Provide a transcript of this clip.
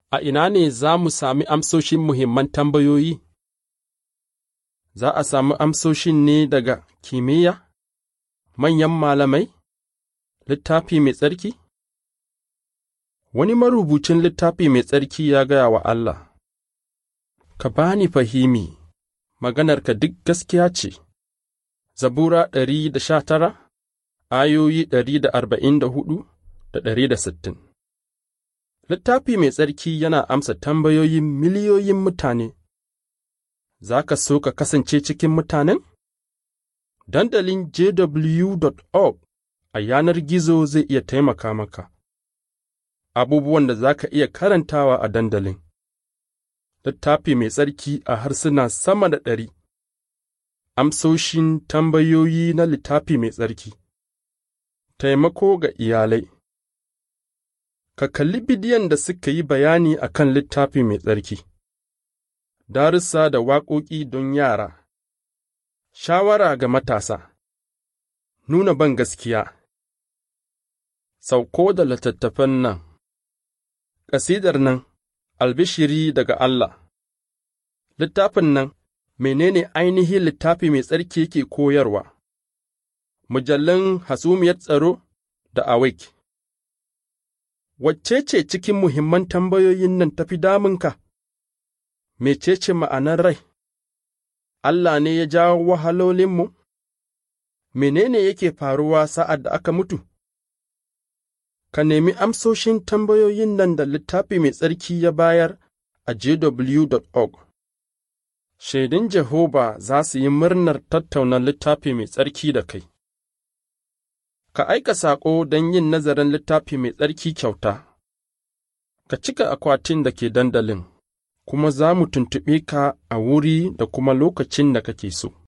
A ina ne za mu sami amsoshin muhimman tambayoyi? Za a sami amsoshin ne daga kimiyya, manyan malamai, littafi mai tsarki? Wani marubucin littafi mai tsarki ya gaya wa Allah, Ka ba ni fahimi, maganarka duk gaskiya ce, Zabura ɗari da sha tara, ayoyi ɗari da arba'in da hudu da ɗari da sittin. Littafi mai tsarki yana amsa tambayoyin miliyoyin mutane. Za ka so ka kasance cikin mutanen? Dandalin jw.org a yanar gizo zai iya taimaka maka. Abubuwan da za ka iya karantawa a dandalin. Littafi mai tsarki a harsuna sama da ɗari. Amsoshin tambayoyi na littafi mai tsarki. Taimako ga iyalai. Ka kalli bidiyon da suka yi bayani a kan littafi mai tsarki. Darussa da waƙoƙi don yara. Shawara ga matasa. Nuna ban gaskiya. Sauko da littattafan nan. Ƙasidar nan, albishiri daga Allah. Littafin nan, menene ainihin littafi mai tsarki ke koyarwa? Mujallun hasumiyar tsaro da awake. Wacce ce cikin muhimman tambayoyin nan tafi damunka? Mecece ma'anar rai? Allah ne ya jawo wahalolinmu? Menene yake faruwa sa'ad da aka mutu? Ka nemi amsoshin tambayoyin nan da littafi mai tsarki ya bayar a jw.org. Shaidun Jehova za su yi murnar tattauna littafi mai tsarki da kai. Ka aika saƙo don yin nazarin littafi mai tsarki kyauta. Ka cika akwatin da ke dandalin, kuma za mu tuntuɓe ka a wuri da kuma lokacin da kake so.